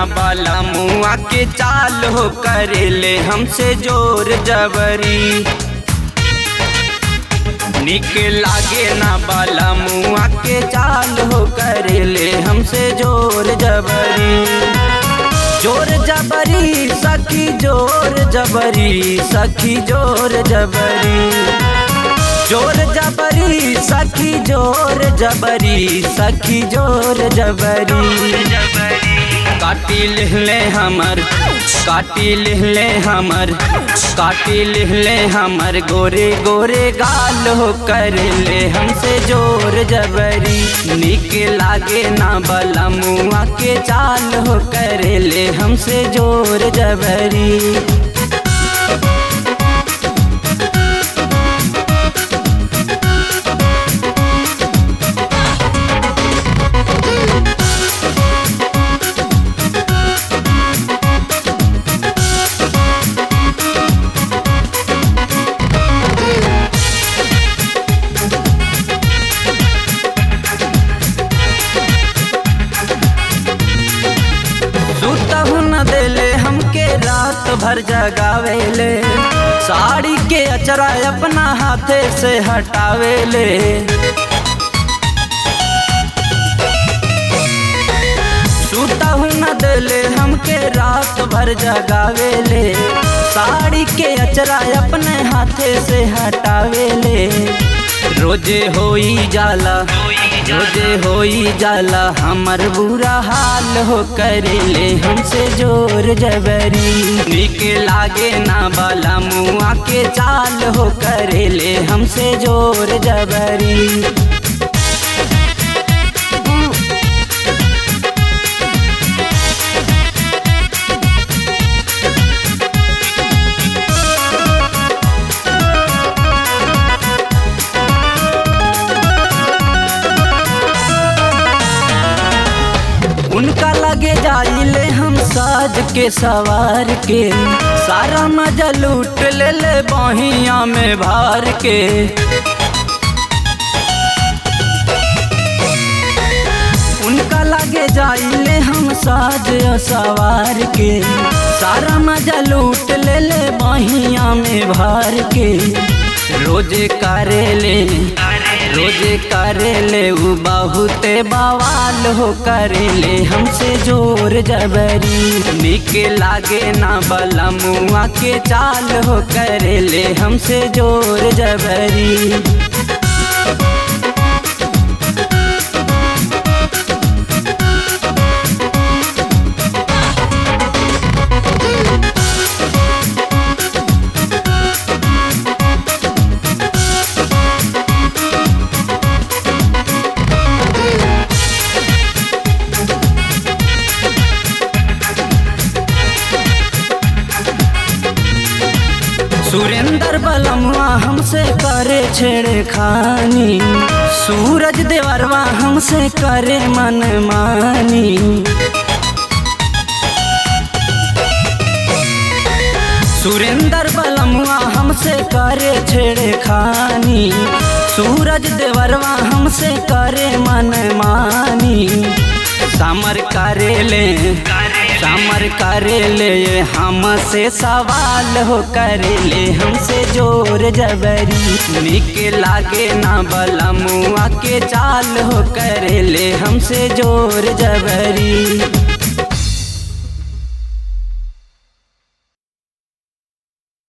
बाला मुआ के चाल हो करेले हमसे जोर जबरी निक लागे ना बाला मुआ के चाल हो करेले हमसे जोर जबरी जोर जबरी सखी जोर जबरी सखी जोर जबरी जोर जबरी सखी जोर जबरी सखी जोर जबरी काटी लिहले हमर काटी लिहले हमर काटी लिहले हमर गोरे गोरे गाल हो कर ले हमसे जोर जबरी निक लागे ना बला मुआ के चाल हो कर ले हमसे जोर जबरी सुतहु न देले हमके रात भर जगावेले साड़ी के अचरा अपना हाथे से हटावेले सुतहु न देले हमके रात भर जगावेले साड़ी के अचरा अपने हाथे से हटावेले रोजे होई जाला रोजे होई जाला हमर बुरा हाल हो करेले हमसे जोर जबरी निक लागे ना बाला मुआ के चाल हो करेले हमसे जोर जबरी उनका लगे जाइले हम साज के सवार के सारा मजा लूट ले ले बहिया में भार के उनका लगे जाइले हम साज सवार के सारा मजा लूट ले ले बहिया में भार के रोजे करेले रोजे करेले उ बहुते बवाल हो करेले हमसे जोर जबरी निक लागे ना बला मुआ के चाल हो करेले हमसे जोर जबरी सुरेंद्र बलमुआ हमसे करे छेड़े खानी सूरज देवरवा हमसे करे मन मानी सुरेंद्र बलमुआ हमसे करे छेड़े खानी सूरज देवरवा हमसे करे मन मानी समर करेले समर करेले हमसे सवाल हो करेले हमसे जोर जबरी निक लागे ना बला मुआ के चाल हो करेले हमसे जोर जबरी